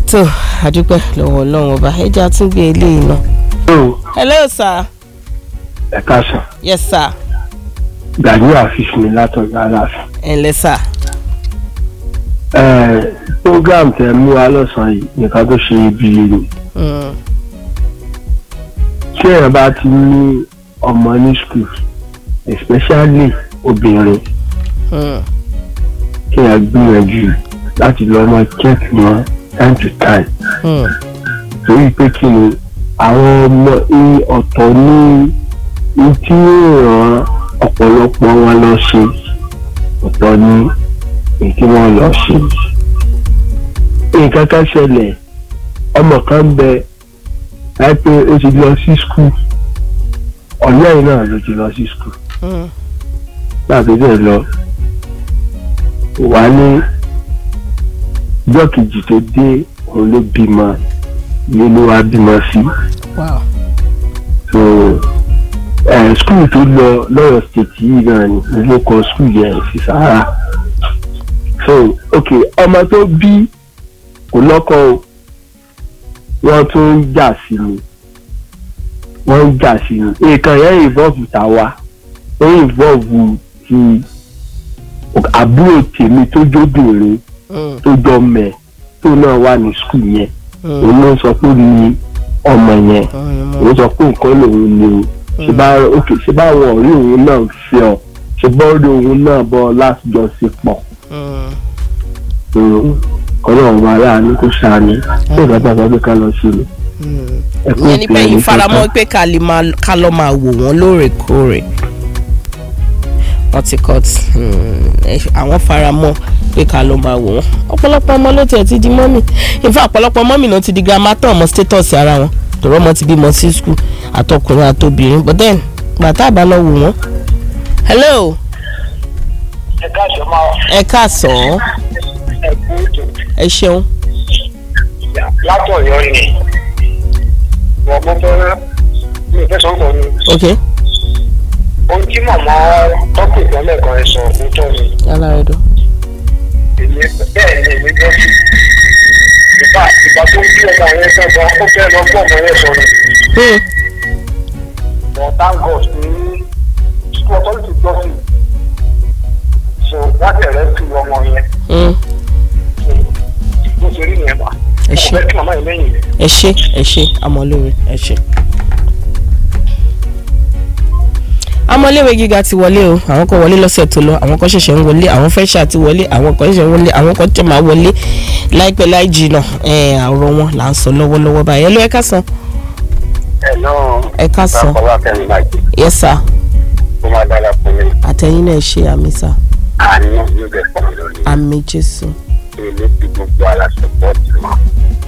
tó àdúpẹ́ lọ́wọ́ ọlọ́run ọba ẹja tún gbé eléyìí náà. hello sir. ẹ káàsán yes sir. gàdú àfíìsì mi látọjọ aláàfin. ẹ ǹlẹ́ sir. ẹ program tẹ mú wa lọ́sàn-án yìí nǹkan tó ṣe ibi ni Mm, tí èèyàn bá ti ní ọmọ ní school especially obìnrin mm, kí èèyàn gbìyànjú láti lọ ọmọ check wọn time to time mm, torí pé kí ni àwọn ọmọ ní ọ̀tọ̀ ní ní tí yóò ràn ọ̀pọ̀lọpọ̀ wọn lọ ṣe ọ̀tọ̀ ní ní kí wọ́n lọ ṣe. nǹkan kan ṣẹlẹ̀ ọmọ kan ń bẹ láìpẹ́ ó ti lọ sí skul ọ̀yọ́ yìí náà ló ti lọ sí skul mm. láti bẹ́ẹ̀ lọ wà ní ọjọ́ kejì tó dé òun ló bímọ ní ló wá bímọ sí wow. so ẹ skul tó lọ lọ́yọ̀ state yìí náà ni ló kọ skul yẹn sí sahara so ok ọmọ tó bí kò lọ́kọ o wọ́n tún ń jà sí ni wọ́n ń jà sí ni nǹkan yẹn involve tàwa ó involve ti àbúrò tèmi tó jóbìnrin Mm, tó jọ mẹ tó náà wà ní skul yẹn mm, òun ló sọ pé ó ní ọmọ yẹn mm, òun sọ pé nǹkan lòun ni o ṣe bá ok ṣe bá àwọn ọ̀rẹ́ òun náà fi ọ ṣe bá ọ̀rẹ́ òun náà bọ́ láti jọ sí pọ̀ mm, ọlọ́run wa láàánú kó ṣàánú tó ìbátan sọ pé ká lọ sí ni. mm. ẹ kú ìyẹn ni pé ìpè yìí ní faramọ́ pé ká lè máa ká lọ́ máa wò wọ́n lóòrèkóòrè wọ́n ti cut mm, ẹ- àwọn faramọ́ pé ká lọ́ máa wò wọ́n ọ̀pọ̀lọpọ̀ ọmọ ló tiẹ̀ ti di mọ́mì in fact ọ̀pọ̀lọpọ̀ mọ́mì náà ti di grandma tán ọmọ status ara wọn tòrọ́ ọmọ ti bímọ sí school àtọkùnrin àtobìnrin but then gbàtà àbá lọ wò wọ́n. hello ẹ káàsán máa ẹ káàsán ẹ kú ètò ẹ ṣeun látọ̀yọ́ ni wọ́n mú fẹ́ mi ò fẹ́ sọ pọ̀ ni ok ohun tí màmá tọ́pù ìpínlẹ̀ kan ẹ sọ òótọ́ ni yálà rẹ dùn. èmi bẹ́ẹ̀ ni èmi gbọ́ sí ìgbà ìgbà tó ń bí ọmọ yẹn fẹ́ gan ó fẹ́ lọ gbọ́ ọmọ yẹn sọ ni Hmm. but thank God pé school authority gbọ́ sí so wọ́n tẹ̀lé sí ọmọ yẹn Hmm. bó ṣe rí yẹn bá ẹ ṣe ọ̀fẹ́ kí màmá yẹn lẹ́yìn rẹ̀. ẹ ṣe ẹ ṣe amọ̀lẹ́wẹ̀ ẹ ṣe. amọ̀lẹ́wẹ̀ gíga ti wọlé o àwọn kan wọlé lọ́sẹ̀ tó lọ àwọn kan ṣẹ̀ṣẹ̀ ń wọlé àwọn fẹ́ṣà ti wọlé àwọn kan ṣẹ̀ṣẹ̀ ń wọlé àwọn kan tẹ̀ máa wọlé láìpẹ́ láì jìnnà ẹ̀ àrọ̀ wọn là ń sọ lọ́wọ́lọ́wọ́ báyìí ẹ ló ẹ ká san ẹ náà ẹ ká san bàbá wa kẹ́rin máa jẹ yẹ sà kó má dára fún mi àtẹ̀yìn náà ṣe àmì sà àánú yóò bẹ̀ fún mi lórí àmì jésù èmi ti gbogbo ara sọpọ́ọ̀tì mọ́